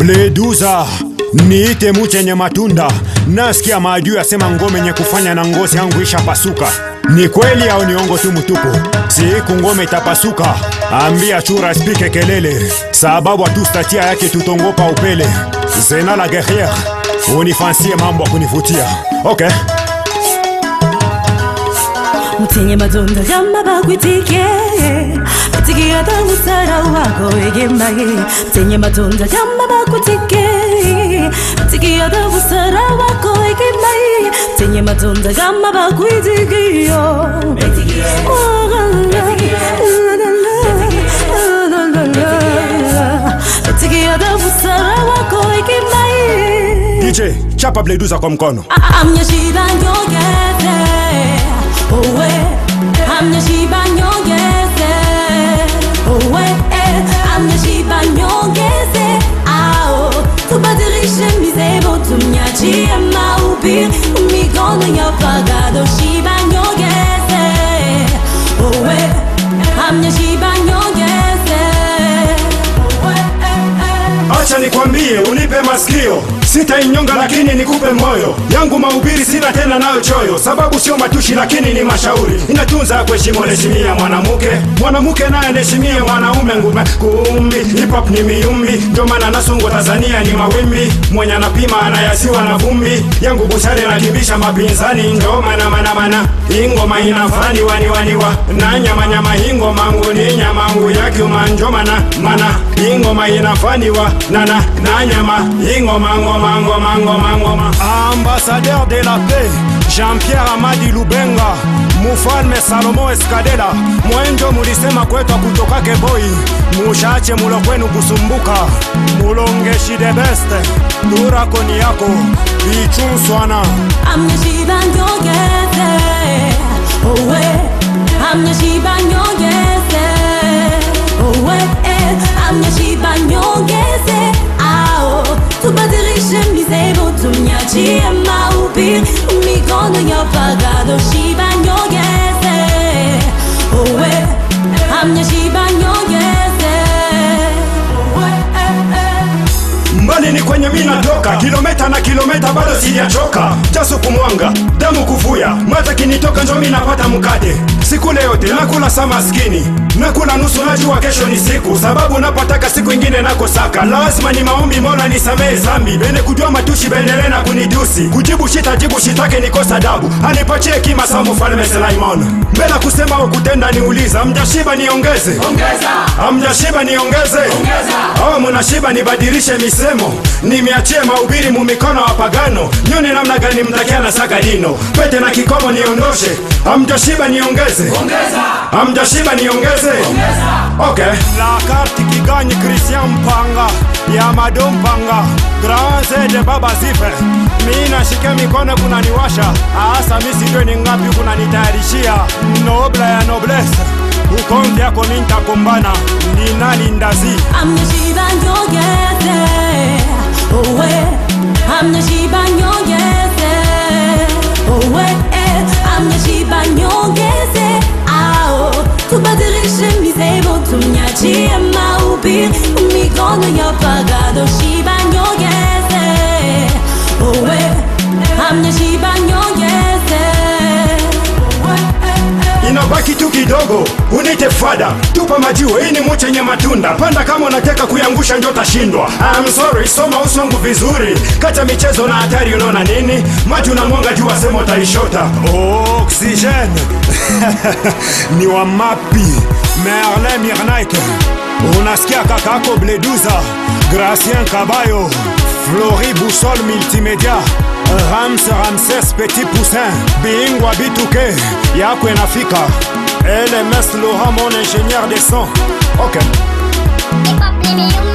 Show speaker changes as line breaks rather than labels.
Bleduza, niite muchenye matunda. Nasikia maadui asema ngome nye kufanya na ngozi yangu ishapasuka. Ni kweli au niongo tu mtupu? Siku ngome itapasuka, ambia chura spike kelele, sababu atustatia yake tutongopa upele. Zena la guerriere, unifansie mambo ya kunivutia. Okay.
mutenye madonda y'amabagwitike atigiye adawusara wako egemaye mutenye madonda y'amabagwitike atigiye adawusara wako egemaye mutenye madonda y'amabagwitikiyo atigiye adawusara wako egemaye
DJ, chapa Bleduza kwa mkono.
amnyashiba nyongeze owe amnyashiba nyongeze owe amnyashiba nyongeze ao tubadilishe mizebo tumnyachie maubiri mikono ya pagado shiba nyongeze owe amnyashiba nyongeze owe
Acha nikwambie, unipe masikio, sitainyonga lakini nikupe moyo yangu. Mahubiri sina tena nayo choyo, sababu sio matushi lakini ni mashauri. Inatunza kuheshimu, heshimia mwanamke, mwanamke naye anaheshimia mwanaume. Ngume kumbi, hip hop ni miumbi, ndio maana nasongo Tanzania ni mawimbi. Mwenye anapima anayasiwa na vumbi, yangu bushari nakimbisha mapinzani, ndio maana mana mana ingoma inafani wani waniwa na nyama nyama ingoma ngu ni nyama ngu yake manjo mana mana ingoma inafaniwa nana na nyama ingoma ngoma ngoma ngoma ngoma ambassadeur de la paix Jean-Pierre Amadi Lubenga Mufalme Salomo Eskadela mwenjo mulisema kwetwa kutokake boy mushache mulo kwenu kusumbuka mulongeshi the best durakoni yako ichunswana
amnyashiba nyongeze owe amnyashiba nyongeze owe amnyashiba nyongeze ao tubadilishe mizebo tumnyachie maubiri mikono ya pagado shiba nyongeze owe amnyashiba nyongeze owe
mbali ni kwenye mi natoka kilometa na kilometa bado sijachoka jasu kumwanga damu kuvuya mata kinitoka njo mi napata mkate sikule yote nakula sa maskini nakula nusu najua kesho ni siku sababu napataka siku ingine nakosaka lazima ni maombi mola nisamehe zambi bene kujua matushi bendele na kunitusi kujibu shita jibu shitake nikosa dabu anipatie kima sa mfalme Sulaimon mbela kusema au kutenda niuliza mjashiba niongeze amjashiba niongeze au mnashiba nibadilishe misemo nimeachie mahubiri mumikono wa pagano nyoni namna gani mtakia na saka dino pete na kikomo niondoshe amjashiba niongeze amjashiba niongeze okay. la carte kiganyi Christian Mpanga ya Mado Mpanga Grand Zede Baba Zife mi nashike mikono kunaniwasha asa mi sijue ni ngapi kunanitayarishia nobla ya noblesse ukonzi yako mi ntakombana ni nani ndazi
amnyashiba nyongeze owe amnyashiba nyongeze owe amnyashiba nyongeze ao tubadilishe mizebo tumnyachie maubiri mikono ya pagado shiba nyongeze owe amnyashiba nyongeze owe
inabaki tu kidogo unite fada tupa majiwe hii ni muchenye matunda panda kama unataka kuyangusha njo tashindwa I'm sorry soma uso wangu vizuri kata michezo na hatari unaona nini maji unamwanga juu wasema utaishota oxygene ni wa mapi merlin mirnike unasikia kakako bleduza gracien kabayo flori busol multimedia rams ramses petit poussin bingwa bituke yako inafika lms loha mon ingénieur de son ok
Hip hop, let me